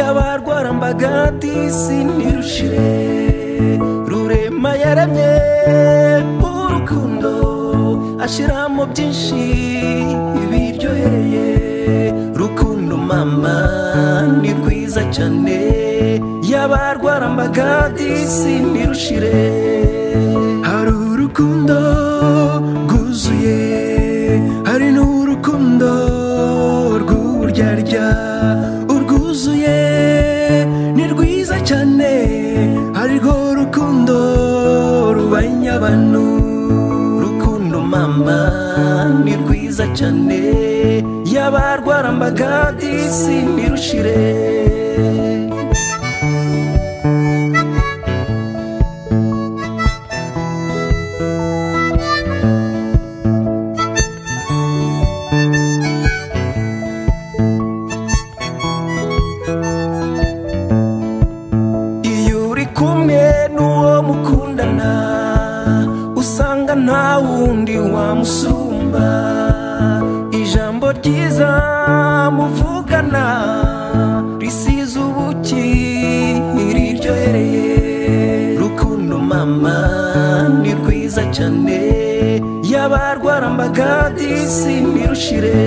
y'abarwarambaga disi ntirushire rurema yaramye urukundo ashiramo byinshi biryohereye rukundo mama ni rwiza cyane y'abarwarambaga disi ntirushire hari urukundo rwuzuye hari n'urukundo rw'uburyarya urwuzuye ni rwiza cyane hari rwo rukundo rubanya abantu rukundo mama ni rwiza cyane y'abarwarambaga disi ntirushire iyo uri kumwe n'uwo mukundana usanga nta wundi wamusumba ijambo ryiza muvugana risize ubuki riryohereye rukundo mama ni rwiza cyane y'abarwarambaga disi ntirushire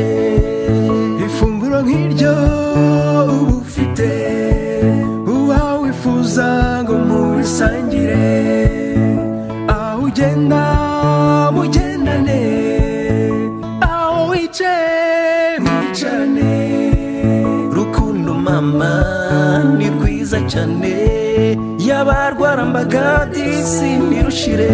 ifunguro nk'iryo uba ufite uba wifuza ngo murisangire aho ugenda mugendane aho wicaye mwicarane rukundo mama ni rwiza cyane y'abarwarambaga disi ntirushire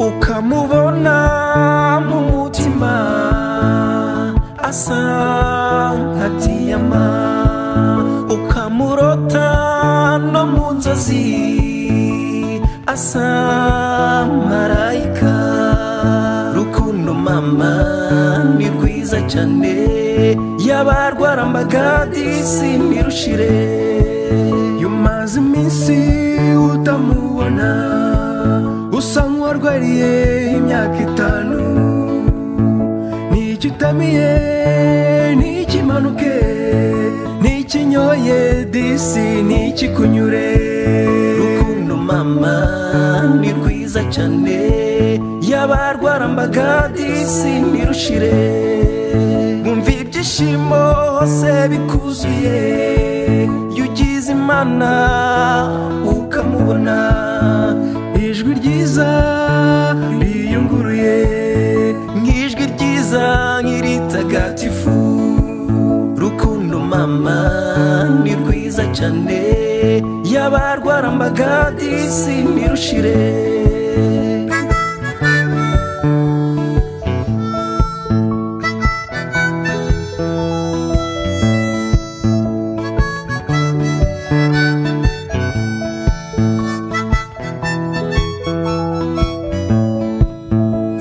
ukamubona mu mutima asa nka diyama ukamurota no mu nzozi asa marayika rukundo mama ni rwiza cyane y'abarwarambaga disi ntirushire iyo umaze iminsi utamubona usa nk'uwarwariye imyaka itanu n'icyo utamiye n'ikimanuke n'ikinyoye disi n'ikikunyure rukundo mama ni rwiza cyane y'abarwarambaga disi ntirushire bumva ibyishimo hose bikuzuye iyo ugize imana ukamubona ijwi ryiza riyunguruye nk'ijwi ryiza nk'iritagatifu rukundo mama ni rwiza cyane y'abarwarambaga disi ntirushire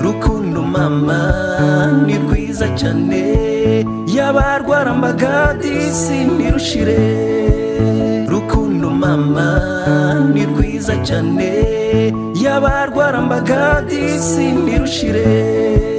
rukundo mama ni rwiza cyane y'abarwarambaga disi ntirushire rukundo mama ni rwiza cyane y'abarwarambaga disi ntirushire